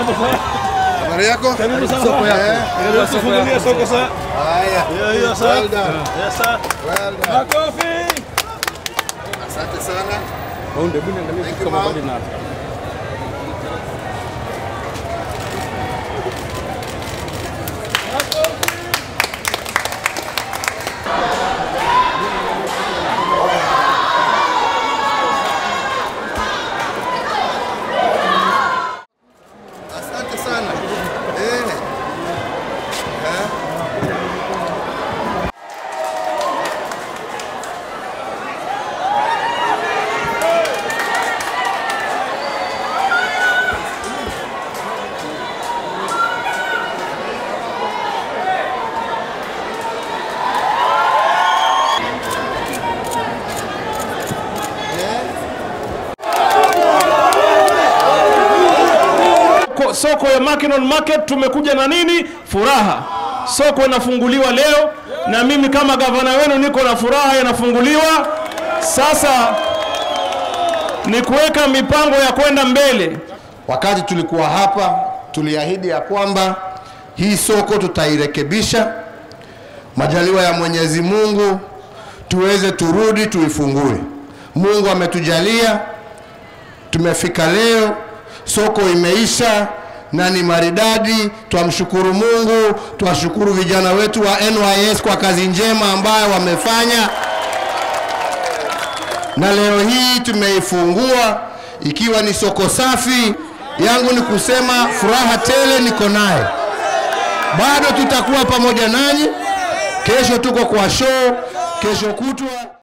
Habari yako? Karibu sana. Soko yako. Eh, karibu tufungulie soko sasa. Haya. Hiyo hiyo sasa. Well done. Yes sir. Well done. Makofi. Asante sana. Maunde buni angalia Thank you, kama ma'am. bado na. Asante sana. Eh. Eh. Ko- Soko ya Mackinnon Market tumekuja na nini? Furaha. Soko inafunguliwa leo na mimi kama gavana wenu niko na furaha inafunguliwa. Sasa ni kuweka mipango ya kwenda mbele. Wakati tulikuwa hapa tuliahidi ya kwamba hii soko tutairekebisha, majaliwa ya Mwenyezi Mungu tuweze turudi tuifungue. Mungu ametujalia, tumefika leo, soko imeisha na ni maridadi. Twamshukuru Mungu, twashukuru vijana wetu wa NYS kwa kazi njema ambayo wamefanya na leo hii tumeifungua ikiwa ni soko safi. Yangu ni kusema furaha tele niko naye, bado tutakuwa pamoja nanyi. Kesho tuko kwa show, kesho kutwa